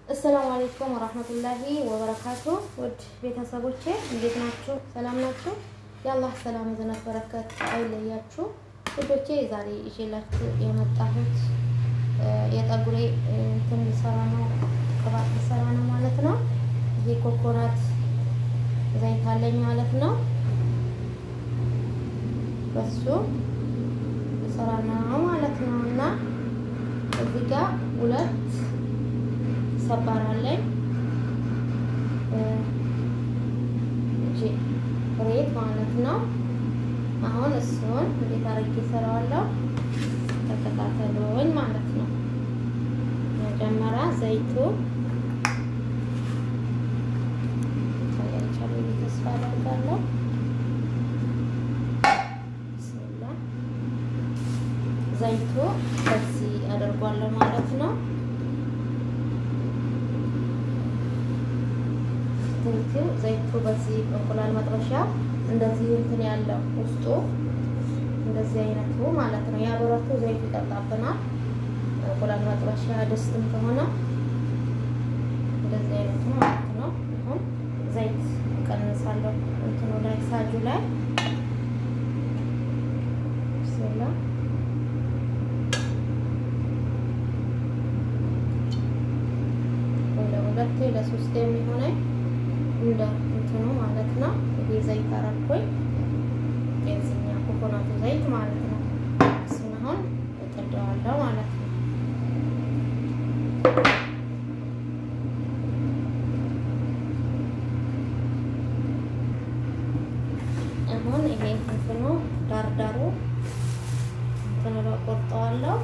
አሰላሙ አለይኩም ወራህመቱላሂ ወበረካቱ። ውድ ቤተሰቦቼ እንዴት ናችሁ? ሰላም ናችሁ? የአላህ ሰላም እዝነት በረከት አይለያችሁ። ውዶቼ ዛሬ ይዤላችሁ የመጣሁት የጠጉሬ እንትን ልሰራ ነው፣ ቅባት ልሰራ ነው ማለት ነው። ይሄ ኮኮናት ዘይት አለኝ ማለት ነው። በሱ ልሰራ ነው ማለት ነው እና እዚህ ጋር ሁለት ሰባር አለኝ እጂ ሬት ማለት ነው። አሁን እሱን እንዴት አድርጌ እሰራዋለሁ ተከታተሉኝ ማለት ነው። መጀመሪያ ዘይቱ ታያቻለ ተስፋ አደርጋለሁ። ብስሚላ ዘይቱ በዚህ አደርጓለሁ ማለት ነው። ዘይቱ ዘይቱ በዚህ እንቁላል መጥበሻ እንደዚህ እንትን ያለው ውስጡ እንደዚህ አይነቱ ማለት ነው። ያበረቱ ዘይቱ ይጠጣብናል። እንቁላል መጥበሻ ድስትም ከሆነ እንደዚህ አይነቱ ማለት ነው። አሁን ዘይት እቀንሳለሁ እንትኑ ላይ ሳጁ ላይ ብስሚላ ለሁለቴ ለሶስቴ የሚሆነኝ እንደ እንትኑ ማለት ነው። ይሄ ዘይት አረኩኝ የዚህኛ ኮኮናቱ ዘይት ማለት ነው። እሱን አሁን እጥደዋለሁ ማለት ነው። አሁን ይሄ እንትኑ ዳርዳሩ እንትኑ ላይ ቆርጠዋለሁ።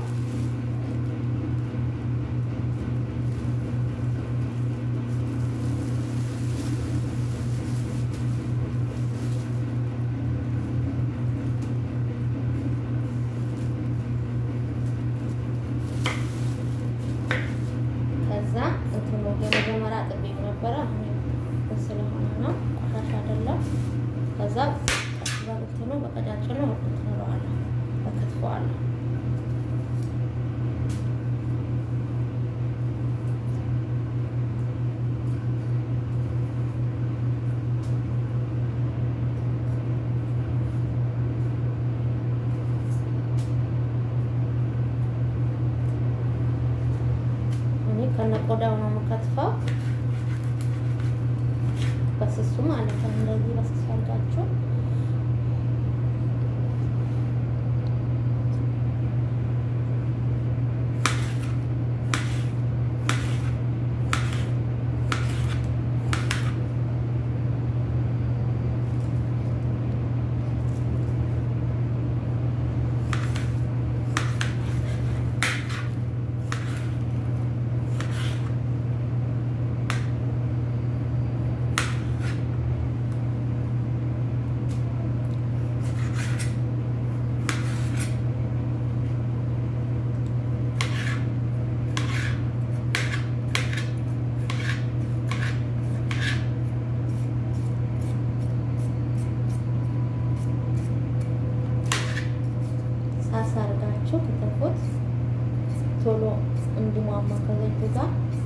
ከዛ እንትኑ የመጀመሪያ ጥቤው ነበረ አሁን ስለሆነ ነው ቆሻሻ አይደለም። ከዛ በእንትኑ በቀጫጭኑ እንትንለዋለሁ በክትፈዋለሁ። ከነ ቆዳው ነው የምከትፈው። በስሱ ማለት ነው። እንደዚህ በስሱ አድርጋችሁ ሳሳ አድርጋችሁ ክትፉት ቶሎ እንዲሟማ ከዘይቱ ጋር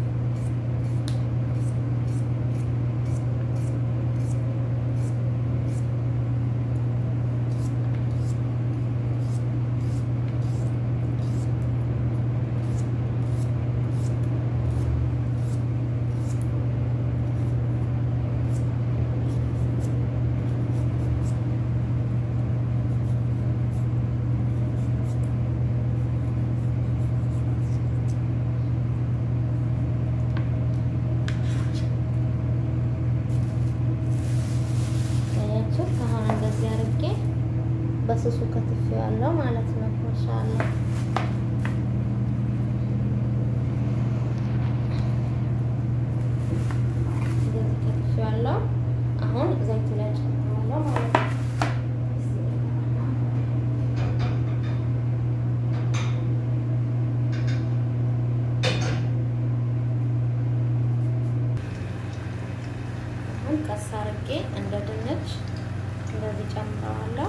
በስሱ ከትፍ ያለው ማለት ነው። ማሻአላ እንደዚህ ከትፍ ያለው አሁን ዘይቱ ላይ ጨምራለሁ ማለት ነው። አሁን ቀስ አድርጌ እንደ ድንች እንደዚህ ጨምረዋለሁ።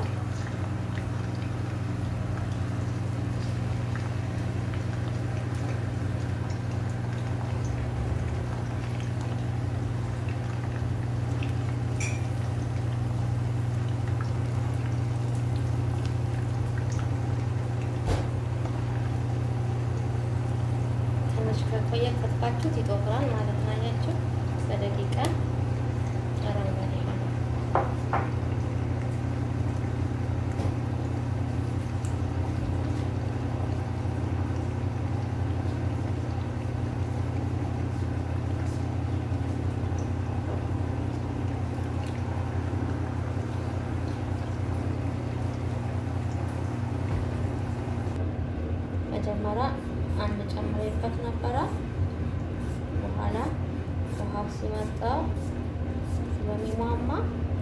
ማቆየት ከትፋችሁት ይጦፍራል ማለት ነው። አያችሁ በደቂቃ አረንጓዴ ሆነ። መጀመሪያ አንድ ጨምሬበት ነበረ። በኋላ ውሃው ሲመጣ በሚሟማ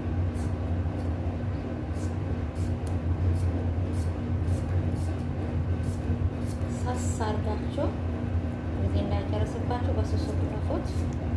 ሳስ አድርጋችሁ ጊዜ እንዳይጨርስባችሁ በሱሱ ክተፉት።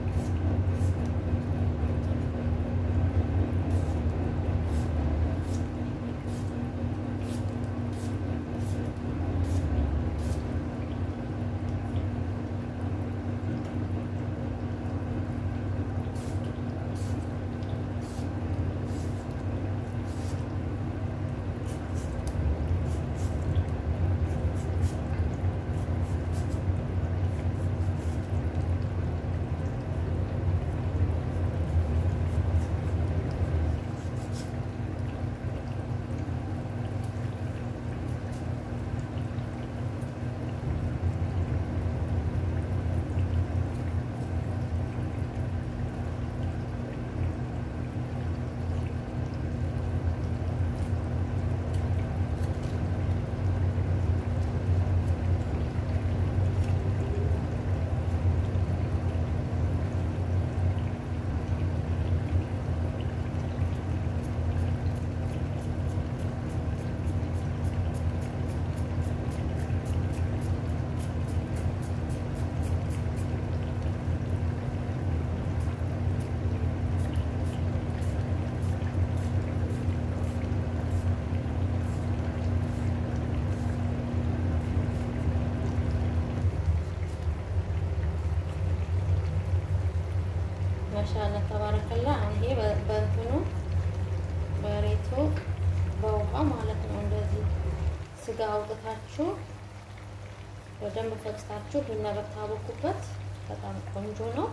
ማሻአላ ተባረከላ። አሁን ይሄ በእንትኑ በሬቱ በውሃ ማለት ነው። እንደዚህ ስጋ አውጥታችሁ በደንብ ፈጭታችሁ ቡና በታቦኩበት በጣም ቆንጆ ነው።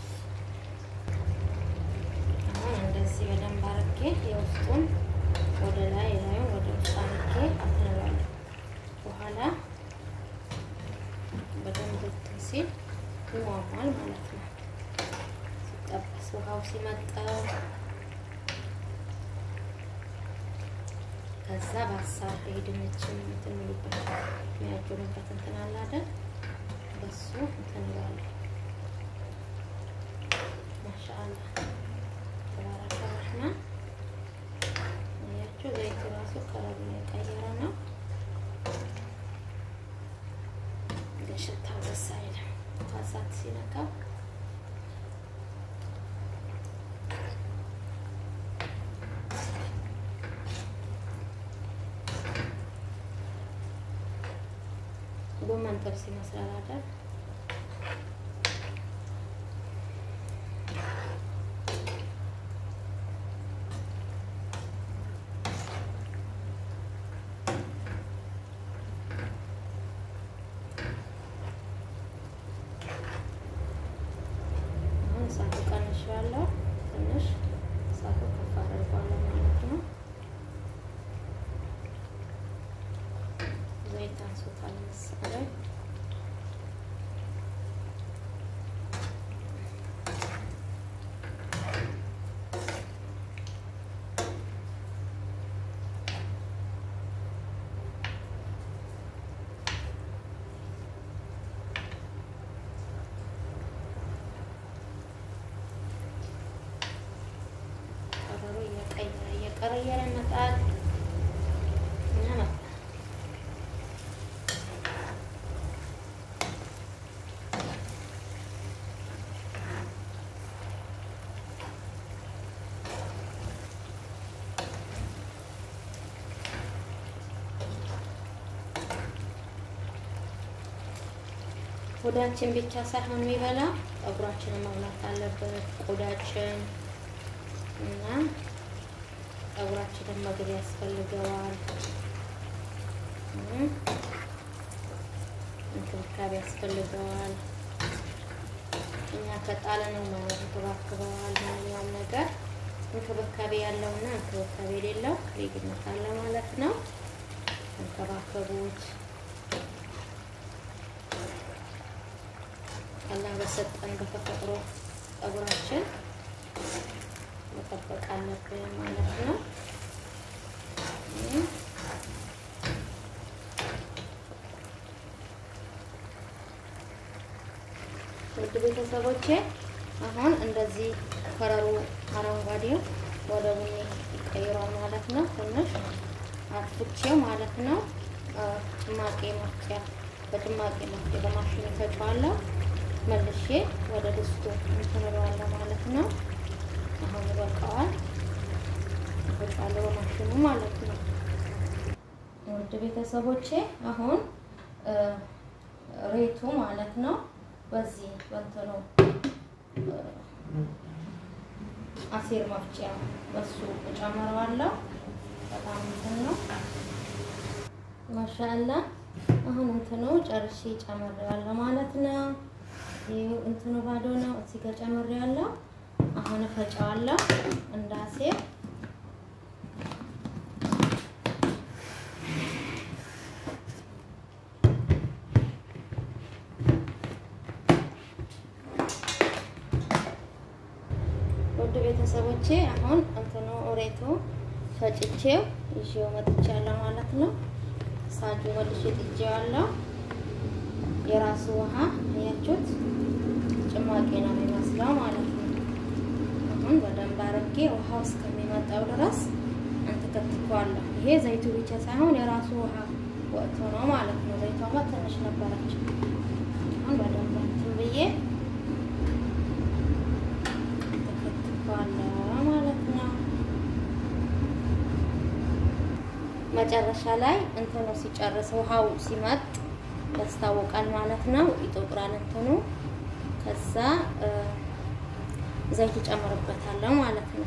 አሁን እንደዚህ በደንብ አርጌ የውስጡን ወደ ላይ ላዩን ወደ ውስጥ አርጌ አትንባለሁ። በኋላ በደንብ እንትን ሲል ይሟሟል ማለት ነው። ሲጠበስ ውሃው ሲመጣው ከዛ በሀሳብ ድንችን እንትን የሚሉበት የሚያጅኑበት እንትን አለ አይደል? በሱ እንትን እላለሁ። ማሻአላ ተባረከ ረህማን። አያችሁ ዘይቱ ራሱ ከለሩ የቀየረ ነው፣ ግን ሽታው ደስ አይልም። እሳት ሲነካው ጎመን ጥብስ ይመስላል አይደል? አሁን እሳቱ ቀንሼዋለሁ። ትንሽ እሳቱ ከፍ አደርገዋለሁ ማለት ነው። ዘይት አንሶታል መሰለኝ። ከለሩ እየቀየረ እየቀረየረ ይመጣል እና መጣ ቆዳችን ብቻ ሳይሆን የሚበላ ፀጉራችንን መብላት አለበት። ቆዳችን እና ፀጉራችንን ምግብ ያስፈልገዋል፣ እንክብካቤ ያስፈልገዋል። እኛ ከጣለነው ነው እንከባከበዋል። ማንኛውም ነገር እንክብካቤ ያለውና እንክብካቤ የሌለው ልዩነት አለ ማለት ነው። እንከባከቡት። አላህ በሰጠን በተፈጥሮ ጸጉራችን መጠበቅ አለብን ማለት ነው። ውድ ቤተሰቦቼ አሁን እንደዚህ ከረሩ አረንጓዴው ወደ ቡኒ ይቀይሯል ማለት ነው። ትንሽ አጥፍቼው ማለት ነው። ጭማቂ መፍጫ በጭማቂ መፍጫ በማሽኑ ፈጫዋለሁ። መልሼ ወደ ድስቱ እንትን እለዋለሁ ማለት ነው። አሁን ይበቃዋል። ፈጫዋለሁ በማሽኑ ማለት ነው። ውድ ቤተሰቦቼ አሁን ሬቱ ማለት ነው በዚህ በእንትኑ አሲር መፍጫ በሱ እጨምረዋለሁ። በጣም እንትን ነው ማሻአላ። አሁን እንትኑ ጨርሼ ጨምሬዋለሁ ማለት ነው። ይኸው እንትኑ ባዶ ነው። እዚህ ጋር ጨምሬዋለሁ። አሁን እፈጫዋለሁ እንደ አሲር ውድ ቤተሰቦቼ አሁን እንትኑ ሬቱ ፈጭቼው ይዤው መጥቻለሁ ማለት ነው። ሳጁ መልሼ ጥጄዋለሁ። የራሱ ውሃ አያችሁት፣ ጭማቂ ነው የሚመስለው ማለት ነው። አሁን በደንብ አድርጌ ውሃው እስከሚመጣው ድረስ እንትከትከዋለሁ። ይሄ ዘይቱ ብቻ ሳይሆን የራሱ ውሃ ወጥቶ ነው ማለት ነው። ዘይቷማ ትንሽ ነበረች። አሁን በደንብ እንትን ብዬ ማለት ነው። መጨረሻ ላይ እንትኑ ሲጨርስ ውሃው ሲመጥ ያስታውቃል ማለት ነው። ይጠቁራል እንትኑ። ከዛ ዘይት እጨምርበታለሁ ማለት ነው።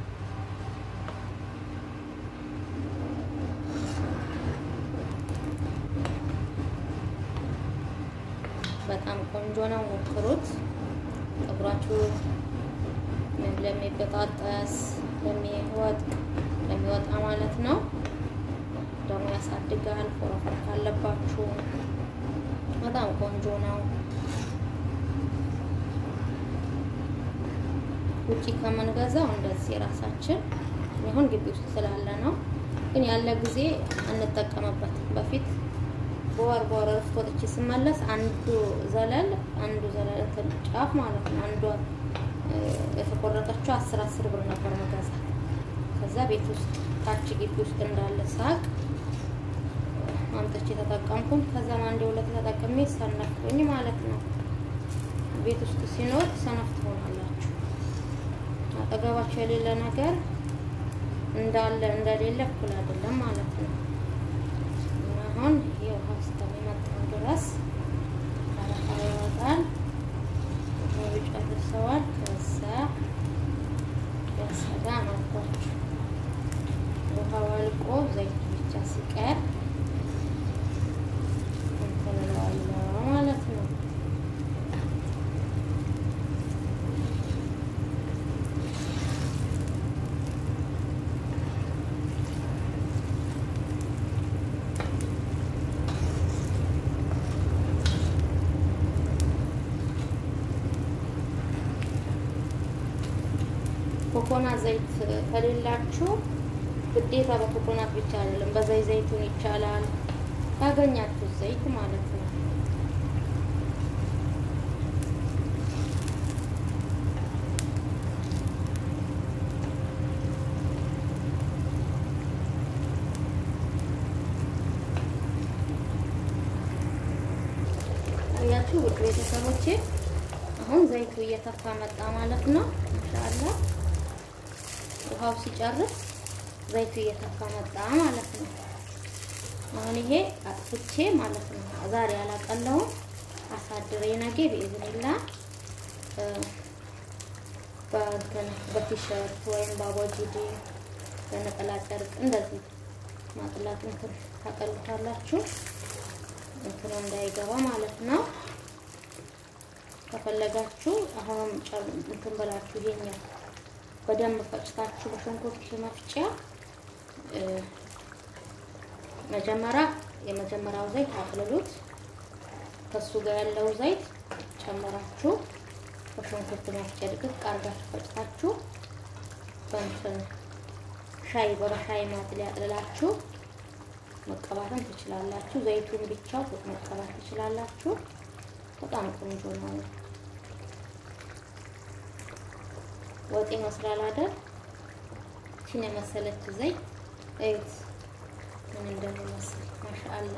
በጣም ቆንጆ ነው፣ ሞክሩት። ፀጉራችሁ ለሚበጣጠስ ለሚወጥ ለሚወጣ ማለት ነው። ደግሞ ያሳድጋል። ፎረፎር ካለባችሁ በጣም ቆንጆ ነው። ውጪ ከምንገዛው እንደዚህ ራሳችን ይሁን ግቢ ውስጥ ስላለ ነው። ግን ያለ ጊዜ እንጠቀምበት። በፊት በወር በወር እረፍት ወጥቼ ስመለስ አንዱ ዘለል አንዱ ዘለል ጫፍ ማለት ነው አንዷ የተቆረጠችው አስር አስር ብር ነበር መገዛ። ከዛ ቤት ውስጥ ታች ግቢ ውስጥ እንዳለ ሳቅ አምጥቼ ተጠቀምኩኝ። ከዛም አንዴ ሁለት ተጠቅሜ ሰነፍኩኝ ማለት ነው። ቤት ውስጥ ሲኖር ሰነፍ ትሆናላችሁ። አጠገባቸው የሌለ ነገር እንዳለ እንደሌለ እኩል አይደለም ማለት ነው። አሁን ይሄ ውሃ እስከሚመጣው ድረስ አረፋ ይወጣል። ጨርሰዋል። ከዛ ያሰጋ አልኳችሁ ውሃው አልቆ ዘይቱ ብቻ ሲቀር እንትን እለዋለሁ ማለት ነው። ኮኮናት ዘይት ከሌላችሁ ግዴታ በኮኮናት ብቻ አይደለም፣ በዘይ ዘይቱን ይቻላል። ያገኛችሁ ዘይት ማለት ነው። ያችሁ ውድ ቤተሰቦቼ አሁን ዘይቱ እየተፋ መጣ ማለት ነው። ማሻአላ ውሃው ሲጨርስ ዘይቱ እየተፋ መጣ ማለት ነው። አሁን ይሄ አጥፍቼ ማለት ነው ዛሬ አላቀለውም አሳድሬ ነገ በኢዝኒላ በእንትን በቲሸርት ወይም በአቦጂዲ በነጠላ ጨርቅ እንደዚህ ማጥላት እንትን ታቀሉታላችሁ እንትኑ እንዳይገባ ማለት ነው። ከፈለጋችሁ አሁንም እንትን ብላችሁ ይሄኛው በደንብ ፈጭታችሁ በሽንኩርት መፍጫ መጀመሪያ የመጀመሪያው ዘይት አቅልሉት። ከሱ ጋር ያለው ዘይት ጨምራችሁ በሽንኩርት መፍጫ ድቅቅ አድርጋችሁ ፈጭታችሁ በእንትን ሻይ በሻይ ማጥለያ ያጥልላችሁ መቀባትም ትችላላችሁ። ዘይቱን ብቻው መቀባት ትችላላችሁ። በጣም ቆንጆ ነው። ወጥ ይመስላል አይደል? ይህን የመሰለች ዘይት እዩት ምን እንደሚመስል ማሻአላ።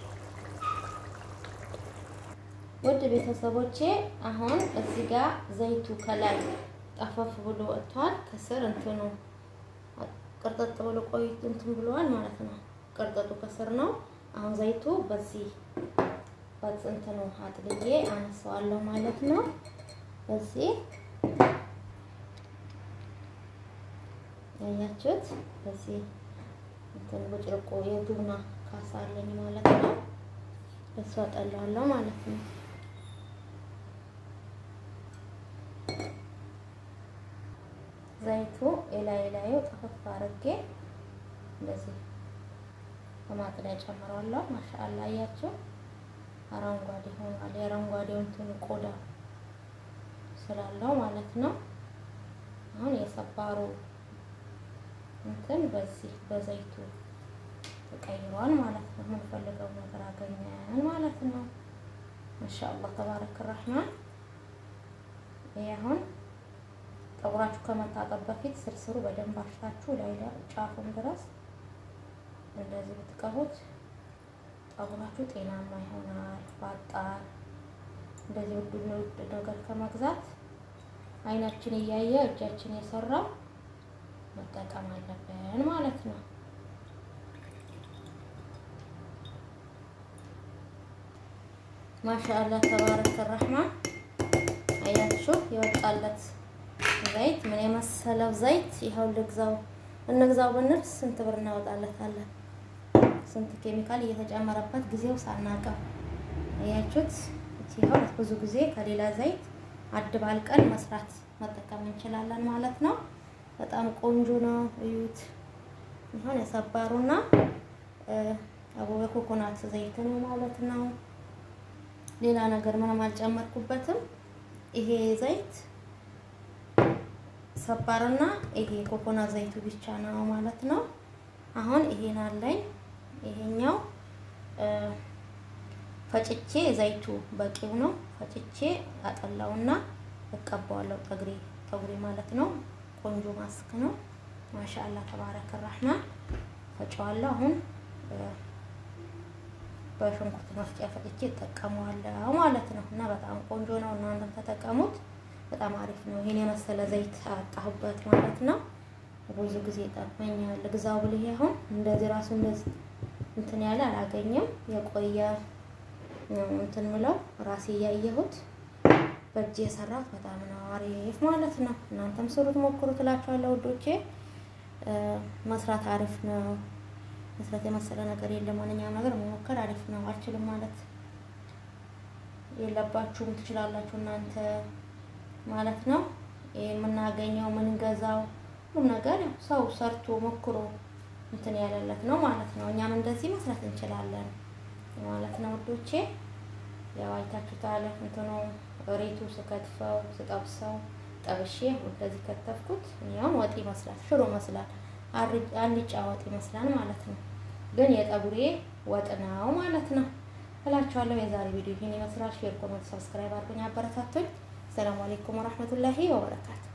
ውድ ቤተሰቦቼ አሁን እዚህ ጋር ዘይቱ ከላይ ጠፈፍ ብሎ ወጥቷል። ከስር እንትኑ ቅርጥጥ ብሎ ቆይ እንትን ብለዋል ማለት ነው። ቅርጥጡ ከስር ነው። አሁን ዘይቱ በዚህ በእንትኑ አጥልዬ አነሳዋለሁ ማለት ነው። በዚህ ያያችሁት በዚህ እንትን ብጭርቆ የቡና ካሳ አለኝ ማለት ነው። እሱ አጠላለሁ ማለት ነው። ዘይቱ የላይ ላዩ ጠፈፍ አድርጌ እንደዚህ በማጥለያ ጨምረዋለሁ። ማሻአላ አያችሁ፣ አረንጓዴ ሆኗል። የአረንጓዴው እንትን ቆዳ ስላለው ማለት ነው። አሁን የሰባሩ እንትን በዚህ በዘይቱ ተቀይሯል ማለት ነው። የምንፈልገው ነገር አገኘን ማለት ነው። ማሻአላህ ተባረከ ረህማን። ይሄ አሁን ፀጉራችሁ ከመታጠብ በፊት ስርስሩ በደንብ አሽታችሁ ላይ ጫፉም ድረስ እንደዚህ ብትቀቡት ፀጉራችሁ ጤናማ ይሆናል። ባጣር እንደዚህ ውድ ውድ ነገር ከመግዛት አይናችን እያየ እጃችን የሰራው መጠቀም አለብን ማለት ነው። ማሻአላህ ተባረከ ረህማን። አያችሁ የወጣለት ዘይት ምን የመሰለው ዘይት ይኸው ልግዛው እንግዛው ብንል ስንት ብር እናወጣለታለን? ስንት ኬሚካል እየተጨመረበት ጊዜው ሳናቀው አያችሁት። ይኸው ብዙ ጊዜ ከሌላ ዘይት አድባልቀን መስራት መጠቀም እንችላለን ማለት ነው። በጣም ቆንጆ ነው። እዩት። ይሁን የሰባሩና አቦበ ኮኮናት ዘይት ነው ማለት ነው። ሌላ ነገር ምንም አልጨመርኩበትም። ይሄ ዘይት ሰባርና ይሄ ኮኮናት ዘይቱ ብቻ ነው ማለት ነው። አሁን ይሄን አለኝ። ይሄኛው ፈጭቼ ዘይቱ በቂው ነው። ፈጭቼ አጠላውና እቀባዋለሁ ጠግሬ ጠጉሬ ማለት ነው። ቆንጆ ማስክ ነው። ማሻአላ ተባረከ ረህማን። ፈጨዋለሁ አሁን በሽንኩርት መፍጫ ፈጭቼ እጠቀመዋለሁ ማለት ነው። እና በጣም ቆንጆ ነው። እናንተም ተጠቀሙት። በጣም አሪፍ ነው። ይሄን የመሰለ ዘይት አጣሁበት ማለት ነው። ብዙ ጊዜ ጠቅመኛል። ግዛው ብልህ አሁን እንደዚህ ራሱ እንደዚህ እንትን ያለ አላገኘም። የቆየ እንትን ምለው ራሴ እያየሁት በእጅ የሰራት በጣም ነው አሪፍ ማለት ነው። እናንተም ስሩት፣ ሞክሩት እላችኋለሁ ውዶቼ። መስራት አሪፍ ነው። መስራት የመሰለ ነገር የለም። ማንኛውም ነገር መሞከር አሪፍ ነው። አልችልም ማለት የለባችሁም፣ ትችላላችሁ እናንተ ማለት ነው። የምናገኘው የምንገዛው ሁሉም ነገር ሰው ሰርቶ ሞክሮ እንትን ያለለት ነው ማለት ነው። እኛም እንደዚህ መስራት እንችላለን ማለት ነው ውዶቼ። ያው አይታችሁታል እንትኑ ሬቱ ስከትፈው ስጠብሰው ጠብሼ እንደዚህ ከተፍኩት። ያው ወጥ ይመስላል፣ ሽሮ ይመስላል፣ አልጫ ወጥ ይመስላል ማለት ነው። ግን የጠጉሬ ወጥ ነው ማለት ነው እላችኋለሁ። የዛሬ ቪዲዮ ይህን ይመስላል። ሼር፣ ኮሜንት፣ ሰብስክራይብ አድርጉኝ፣ አበረታቱኝ። ሰላም አለይኩም ወራህመቱላሂ ወበረካቱ